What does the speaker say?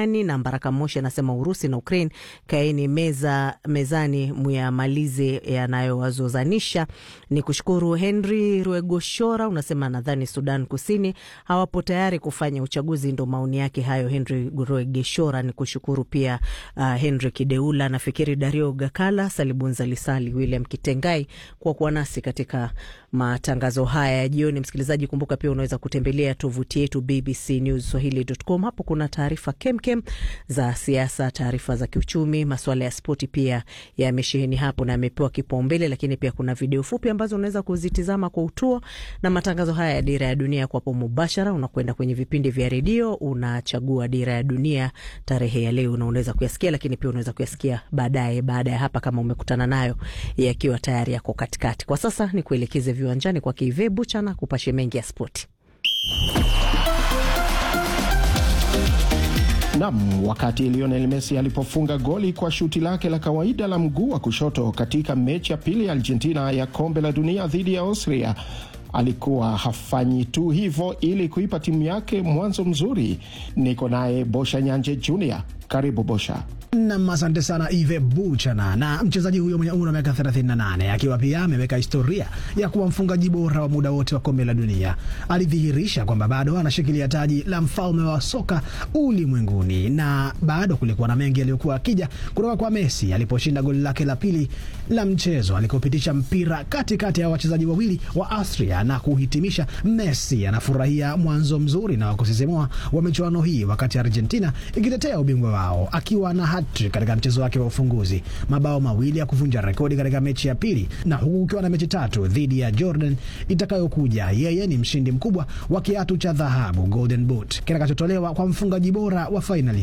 duniani. Na Mbaraka Moshi anasema Urusi na Ukraine, kaeni meza mezani, muyamalize yanayowazozanisha. Ni kushukuru Henry Rwegoshora, unasema nadhani Sudan Kusini hawapo tayari kufanya uchaguzi. Ndo maoni yake hayo, Henry Rwegeshora. Ni kushukuru pia uh, Henry Kideula, nafikiri Dario Gakala, Salibunza Lisali, William Kitengai kwa kuwa nasi katika matangazo haya ya jioni. Msikilizaji, kumbuka pia unaweza kutembelea tovuti yetu BBC News Swahili.com. Hapo kuna taarifa kemkem za siasa, taarifa za kiuchumi, masuala ya spoti pia yamesheheni hapo na yamepewa kipaumbele, lakini pia kuna video fupi ambazo unaweza kuzitizama kwa utuo, na matangazo haya ya Dira ya Dunia kwapo mubashara. Unakwenda kwenye vipindi vya redio, unachagua Dira ya Dunia tarehe ya leo, na unaweza kuyasikia, lakini pia unaweza kuyasikia baadaye, baada ya hapa, kama umekutana nayo yakiwa tayari yako katikati. Kwa sasa ni kuelekeze viwanjani kwa Kive Buchana kupashe mengi ya spoti. Nam, wakati Lionel Messi alipofunga goli kwa shuti lake la kawaida la mguu wa kushoto katika mechi ya pili ya Argentina ya kombe la dunia dhidi ya Austria, alikuwa hafanyi tu hivyo ili kuipa timu yake mwanzo mzuri. Niko naye Bosha Nyanje Junior. Karibu Bosha. Nam, asante sana Ive Buchana. Na mchezaji huyo mwenye umri wa miaka 38 akiwa pia ameweka historia ya kuwa mfungaji bora wa muda wote wa kombe la dunia, alidhihirisha kwamba bado anashikilia taji la mfalme wa soka ulimwenguni, na bado kulikuwa na mengi yaliyokuwa akija kutoka kwa Messi aliposhinda goli lake la pili la mchezo alikopitisha mpira katikati ya wachezaji wawili wa Austria na kuhitimisha. Messi anafurahia mwanzo mzuri na wa kusisimua wa michuano hii, wakati Argentina ikitetea ubingwa wao akiwa na hat-trick katika mchezo wake wa ufunguzi, mabao mawili ya kuvunja rekodi katika mechi ya pili, na huku ukiwa na mechi tatu dhidi ya Jordan itakayokuja. Yeye ni mshindi mkubwa wa kiatu cha dhahabu Golden Boot kitakachotolewa kwa mfungaji bora wa fainali.